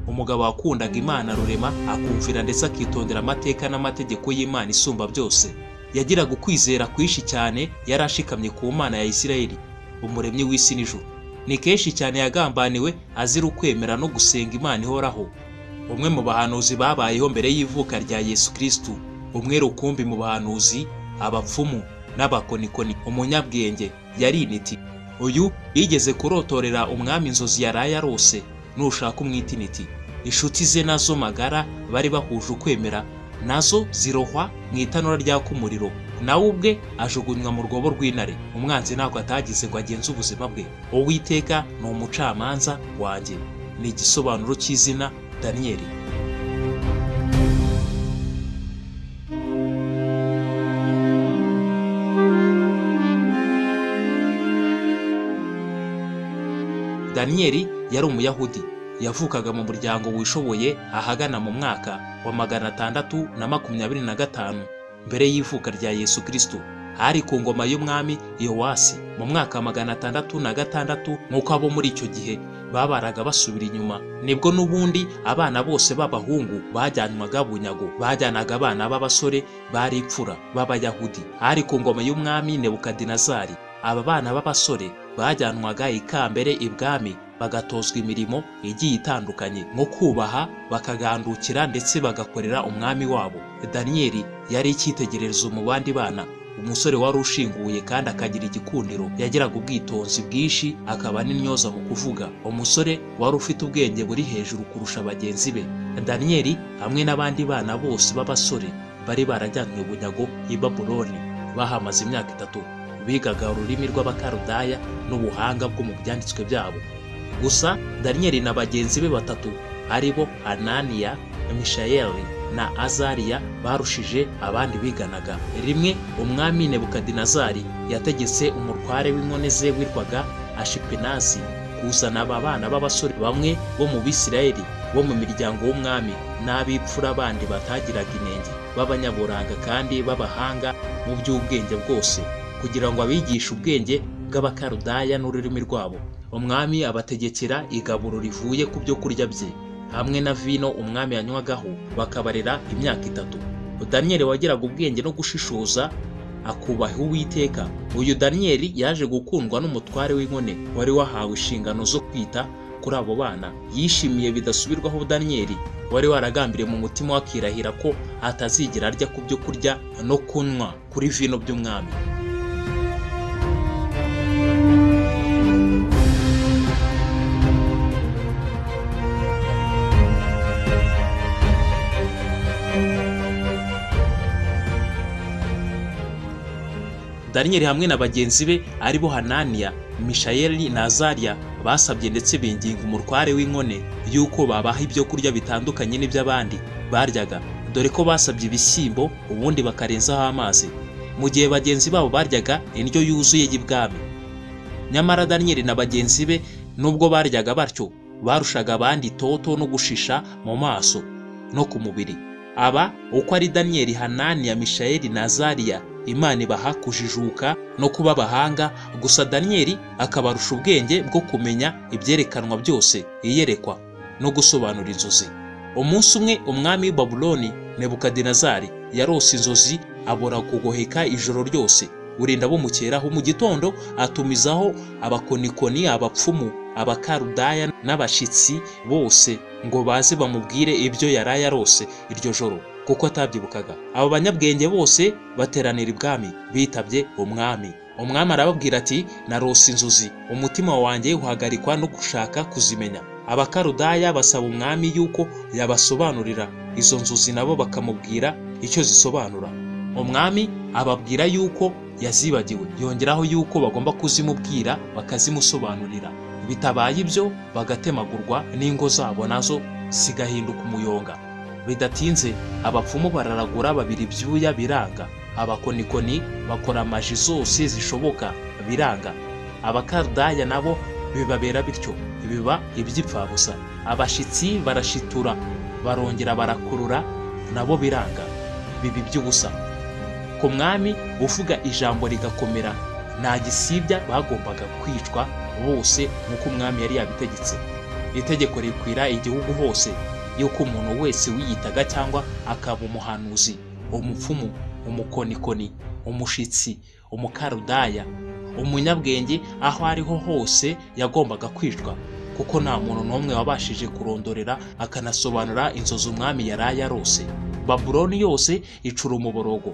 umugabo wakundaga imana rurema akumvira ndetse akitondera amateka n'amategeko y'imana isumba byose yagiraga ukwizera kwinshi cyane yari ashikamye ku mana ya isirayeli umuremyi w'isi n'ijuru ni kenshi cyane yagambaniwe azira ukwemera no gusenga imana ihoraho umwe mu bahanuzi babayeho mbere y'ivuka rya yesu kirisitu umwe rukumbi mu bahanuzi abapfumu n'abakonikoni umunyabwenge yari intiti uyu yigeze kurotorera umwami inzozi yaraye arose nushaka umwita intiti inshuti ze nazo magara bari bahuje ukwemera nazo zirohwa mu itanura ryaka umuriro nawe ubwe ajugunywa mu rwobo rw'intare umwanzi ntabwo atagize ngo agenze ubuzima bwe uwiteka ni umucamanza wanjye ni igisobanuro cy'izina daniyeli daniyeli yari umuyahudi yavukaga mu muryango wishoboye ahagana mu mwaka wa magana atandatu na makumyabiri na gatanu mbere y'ivuka rya yesu kristo ari ku ngoma y'umwami yowasi mu mwaka wa magana atandatu na gatandatu nk'uko abo muri icyo gihe babaraga basubira inyuma nibwo n'ubundi abana bose b'abahungu bajyanwaga bunyago bajyanaga abana b'abasore bari imfura b'abayahudi ari ku ngoma y'umwami nebukadinezari aba bana b'abasore bajyanwaga ikambere ibwami bagatozwa imirimo igiye itandukanye nko kubaha bakagandukira ndetse bagakorera umwami wabo daniyeli yari icyitegererezo mu bandi bana umusore wari ushinguye kandi akagira igikundiro yagiraga ubwitonzi bwinshi akaba n'intyoza mu kuvuga umusore wari ufite ubwenge buri hejuru kurusha bagenzi be daniyeli hamwe n'abandi bana bose b'abasore bari barajyanywe bunyago i babuloni bahamaze imyaka itatu bigaga ururimi rw'abakarudaya n'ubuhanga bwo mu byanditswe byabo gusa daniyeli na bagenzi be batatu ari bo ananiya mishayeli na azariya barushije abandi biganaga rimwe umwami nebukadinezari yategetse umutware w'inkone ze witwaga ashipenazi kuzana aba bana b'abasore bamwe bo mu bisirayeli bo mu miryango w'umwami n'ab'imfura bandi batagiraga inenge b'abanyaburanga kandi b'abahanga mu by'ubwenge bwose kugira ngo abigishe ubwenge bw'abakarudaya n'ururimi rwabo umwami abategekera igaburo rivuye ku byo kurya bye hamwe na vino umwami yanywagaho bakabarera imyaka itatu daniyeli wagiraga ubwenge no gushishoza akubaha uwiteka uyu daniyeli yaje gukundwa n'umutware w'inkone wari wahawe inshingano zo kwita kuri abo bana yishimiye bidasubirwaho daniyeli wari waragambiriye mu mutima we akirahira ko atazigera arya ku byo kurya no kunywa kuri vino by'umwami daniyeli hamwe na bagenzi be aribo hananiya mishayeli na azariya basabye ndetse binginga umutware w'inkone y'uko babaha ibyo kurya bitandukanye n'iby'abandi baryaga dore ko basabye ibishyimbo ubundi bakarenzaho amazi mu gihe bagenzi babo baryaga indyo yuzuye y'ibwami nyamara daniyeli na bagenzi be nubwo baryaga batyo barushaga abandi itoto no gushisha mu maso no ku mubiri aba uko ari daniyeli hananiya mishayeli na azariya imana ibaha kujijuka no kuba abahanga gusa daniyeli akabarusha ubwenge bwo kumenya ibyerekanwa byose iyerekwa no gusobanura inzozi umunsi umwe umwami w'i babuloni nebukadinezari yarose inzozi abora kugoheka ijoro ryose urinda bumukeraho mu gitondo atumizaho abakonikoni abapfumu abakarudaya n'abashyitsi bose ngo baze bamubwire ibyo yaraye arose iryo joro kuko atabyibukaga abo banyabwenge bose bateranira ibwami bitabye umwami umwami arababwira ati narose inzozi umutima wanjye uhagarikwa no gushaka kuzimenya abakarudaya basaba umwami yuko yabasobanurira izo nzozi nabo bakamubwira icyo zisobanura umwami ababwira yuko yazibagiwe yongeraho yuko bagomba kuzimubwira bakazimusobanurira bitabaye ibyo bagatemagurwa n'ingo zabo nazo zigahinduka umuyonga bidatinze abapfumu bararagura babiri ibyuya biranga abakonikoni bakora amaji zose zishoboka biranga abakardaya nabo bibabera bityo biba iby'ipfabusa abashyitsi barashitura barongera barakurura nabo biranga biba iby'ubusa ku mwami uvuga ijambo rigakomera nta gisibya bagombaga kwicwa bose nk'uko umwami yari yabitegetse itegeko rikwira igihugu hose yuko umuntu wese wiyitaga cyangwa akaba umuhanuzi umupfumu umukonikoni umushitsi umukarudaya umunyabwenge aho ariho hose yagombaga kwicwa kuko nta muntu n'umwe wabashije kurondorera akanasobanura inzozi umwami yaraye arose babuloni yose icura umuborogo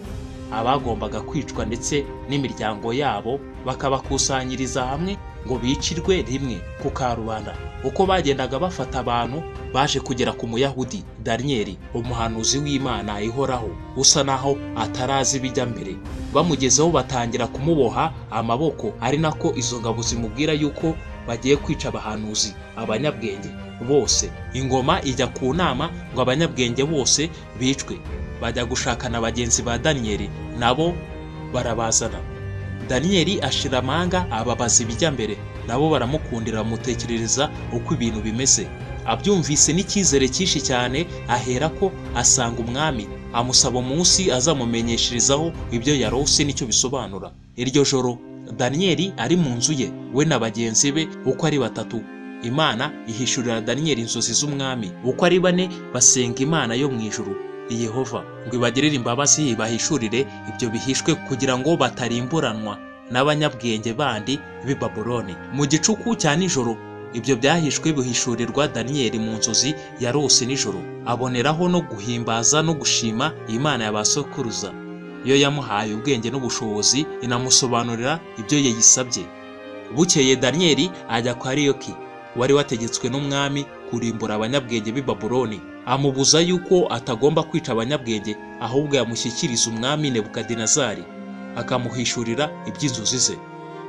abagombaga kwicwa ndetse n'imiryango yabo bakabakusanyiriza hamwe ngo bicirwe rimwe ku karubanda uko bagendaga bafata abantu baje kugera ku muyahudi daniyeli umuhanuzi w'imana ihoraho usa naho atarazi ibijya mbere bamugezeho batangira kumuboha amaboko ari nako izo ngabo zimubwira yuko bagiye kwica abahanuzi abanyabwenge bose ingoma ijya ku nama ngo abanyabwenge bose bicwe bajya gushakana bagenzi ba daniyeli nabo barabazana daniyeli ashira amanga ababaza ibijya mbere nabo baramukundira bamutekerereza uko ibintu bimeze abyumvise n'icyizere cyinshi cyane aherako asanga umwami amusaba umunsi azamumenyesherezaho ibyo yarose n'icyo bisobanura iryo joro daniyeli ari mu nzu ye we na bagenzi be uko ari batatu imana ihishurira daniyeli inzozi z'umwami uko ari bane basenga imana yo mu ijuru yehova ngo ibagirire imbabazi ibahishurire ibyo bihishwe kugira ngo batarimburanwa n'abanyabwenge bandi b'i babuloni mu gicuku cya nijoro ibyo byahishwe bihishurirwa daniyeli mu nzozi yarose nijoro aboneraho no guhimbaza no gushima imana ya ba sokuruza yo yamuhaye ubwenge n'ubushobozi inamusobanurira ibyo yayisabye bukeye daniyeli ajya kwa ariyoki wari wategetswe n'umwami kurimbura abanyabwenge b'i babuloni amubuza yuko atagomba kwica abanyabwenge ahubwo yamushyikiriza umwami nebukadinezari akamuhishurira iby'inzozi ze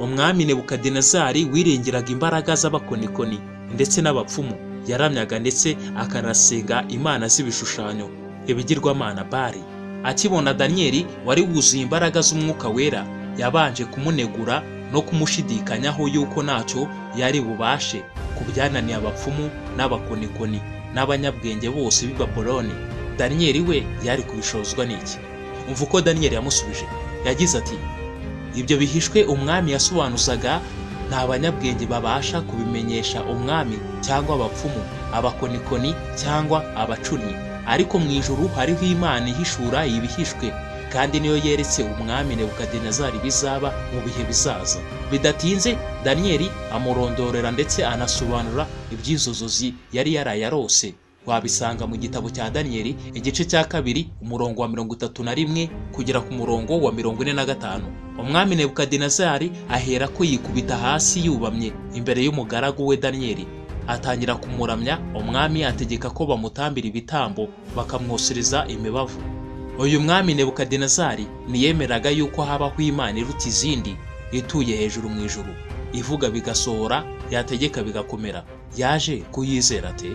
umwami nebukadinezari wiringiraga imbaraga z'abakonikoni ndetse n'abapfumu yaramyaga ndetse akanasenga imana z'ibishushanyo ibigirwamana bari akibona daniyeli wari wuzuye imbaraga z'umwuka wera yabanje kumunegura no kumushidikanyaho yuko ntacyo yari bubashe ku byananiye abapfumu n'abakonikoni n'abanyabwenge bose b'i Babuloni daniyeli we yari kubishozwa n'iki umva uko daniyeli yamusubije yagize ati ibyo bihishwe umwami yasobanuzaga nta banyabwenge babasha kubimenyesha umwami cyangwa abapfumu abakonikoni cyangwa abacuni ariko mu ijuru hariho imana ihishura ibihishwe kandi niyo yeretse umwami nebukadinezari bizaba mu bihe bizaza bidatinze daniyeli amurondorera ndetse anasobanura iby'izozozi yari yarayarose wabisanga mu gitabo cya daniyeli igice cya kabiri umurongo wa mirongo itatu na rimwe kugera ku murongo wa mirongo ine na gatanu umwami nebukadinezari ahera ko yikubita hasi yubamye imbere y'umugaragu we daniyeli atangira kumuramya umwami ategeka ko bamutambira ibitambo bakamwosereza imibavu uyu mwami nebukadinezari niyemeraga yuko habaho imana iruta izindi ituye hejuru mu ijuru ivuga bigasohora yategeka bigakomera yaje kuyizera ate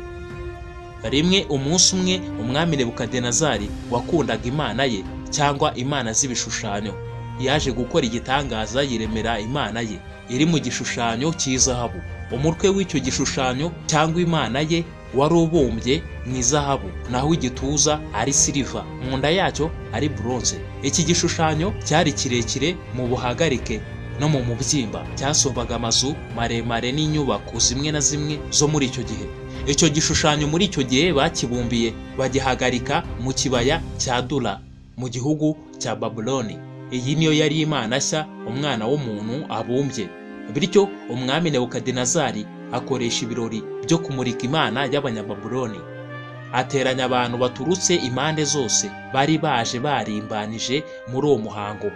rimwe umunsi umwe umwami nebukadinezari wakundaga imana ye cyangwa imana z'ibishushanyo yaje gukora igitangaza yiremera imana ye iri mu gishushanyo cy'izahabu umutwe w'icyo gishushanyo cyangwa imana ye wari ubumbye mu izahabu naho igituza ari siliva mu nda yacyo ari buronze iki gishushanyo cyari kirekire mu buhagarike no mu mubyimba cyasobaga amazu maremare n'inyubako zimwe na zimwe zo muri icyo gihe icyo gishushanyo muri icyo gihe bakibumbiye bagihagarika mu kibaya cya dura mu gihugu cya babuloni iyi niyo yari imana nshya umwana w'umuntu abumbye bityo umwami nebukadinezari akoresha ibirori byo kumurika imana y'abanyababuloni ateranya abantu baturutse impande zose bari baje barimbanije muri uwo muhango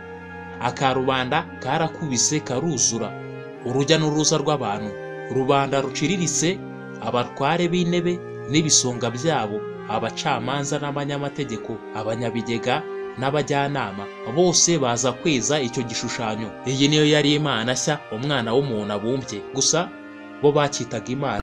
akarubanda karakubise karuzura urujya n'uruza rw'abantu rubanda ruciriritse abatware b'intebe n'ibisonga byabo abacamanza n'abanyamategeko abanyabigega n'abajyanama bose baza kweza icyo gishushanyo iyi niyo yari imana nshya umwana w'umuntu abumbye gusa bo bakitaga imana